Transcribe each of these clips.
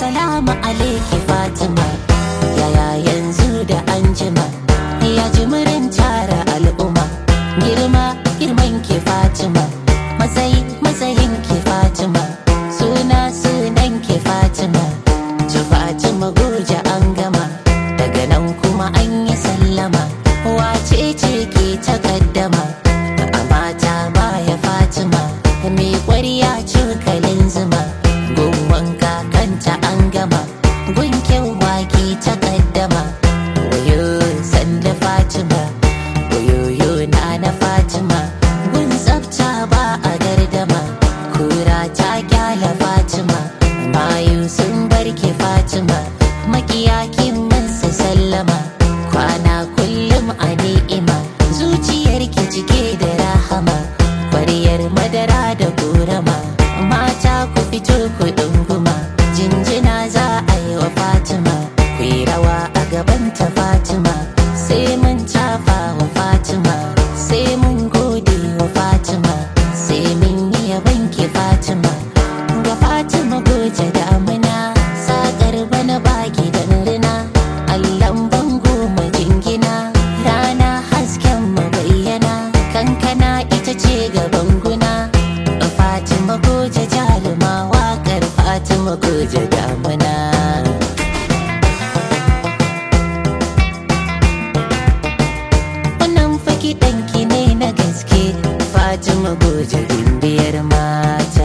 salamu alaiki fatima yaya yanzu da anjima ya jimirin tara al'umma girma girman ki fatima matsayi matsayin ki fatima suna sunan ki fatima ci fatima goje an gama daga nan kuma an yi sallama wace ce ke takaddama a mata baya fatima mai kwarya cokalin zuma gun wanka kanta an gama gun kyau wake takaddama wayo sanda fatima wayoyo na na fatima gun tsafta ba a gardama kura ta kyala fatima mayu sun barke fatima makiya kin masa sallama kwana kullum a ni'ima zuciyar ki cike da rahama kwaryar madara da korama mata ku fito ku ɗunguma jinjina za a yi wa fatima ku yi rawa a gabanta fatima sai mun tafa wa fatima sai mun gode wa fatima sai mun yi yaban ki fatima ga fatima goje damuna sakar bana baki da rina allan bango majingina rana hasken mabayyana kankana ita ce gaban guna fatima goje jaruma waƙar fatima goje damuna wannan faki ɗanki ne na gaske fatima goje gimbiyar mata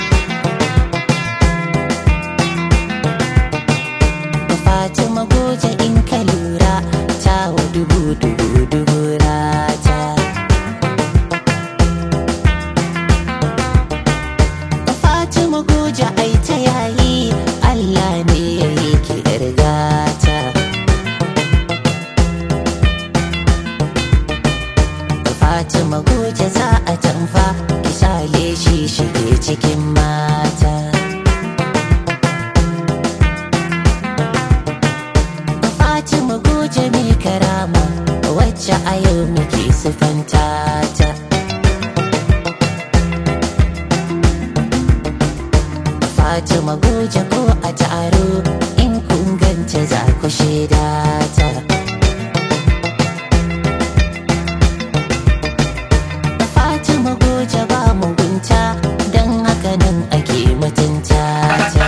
fatima goje in ka lura ta wa dubu dubu dubu rata fatima goje ai ta yayi allah ne ya yi ki yar gata Fatima goje za a tamfa kisale shi shige cikin mata Fatima goje mai karama wacce a yau muke sifanta ta Fatima goje ko a taro in kun ganta za ku shaida ta Fatima goje ba mugunta don haka nan ake mutunta ta.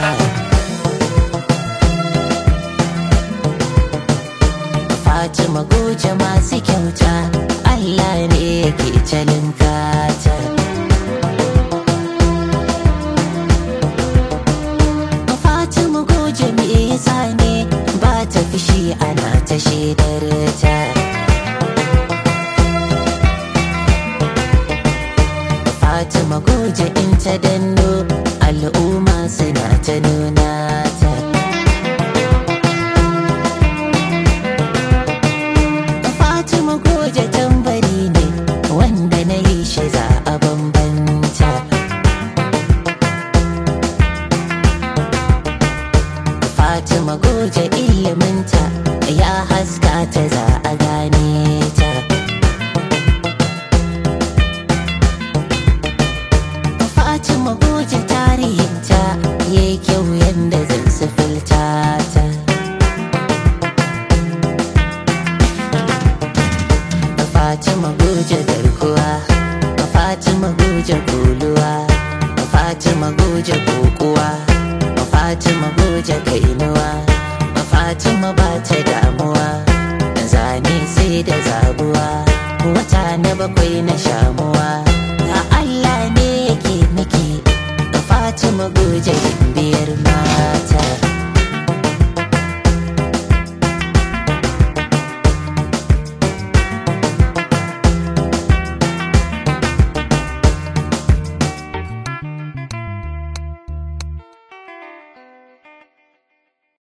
Fatima goje masu kyauta Allah ne yake calin kata. Fatima goje me yasa ne ba ta fishi ana ta shaidar ta. Fatima goje in ta danno al'umma suna ta nuna ta. Fatima goje tambari ne wanda na yi shi za a bambanta. Fatima goje iliminta ya haska ta za a gane ta. Fatima goje tarihinta ya yi kyau yadda zan sifilta ta. Fatima goje garkuwa, Fatima goje kuluwa, Fatima goje kokuwa, Fatima goje kainuwa, Fatima ba ta damuwa, zane sai da zabuwa, wata na bakwai na shamuwa. Ga Allah ne yake miki, Fatima goje biyar mata.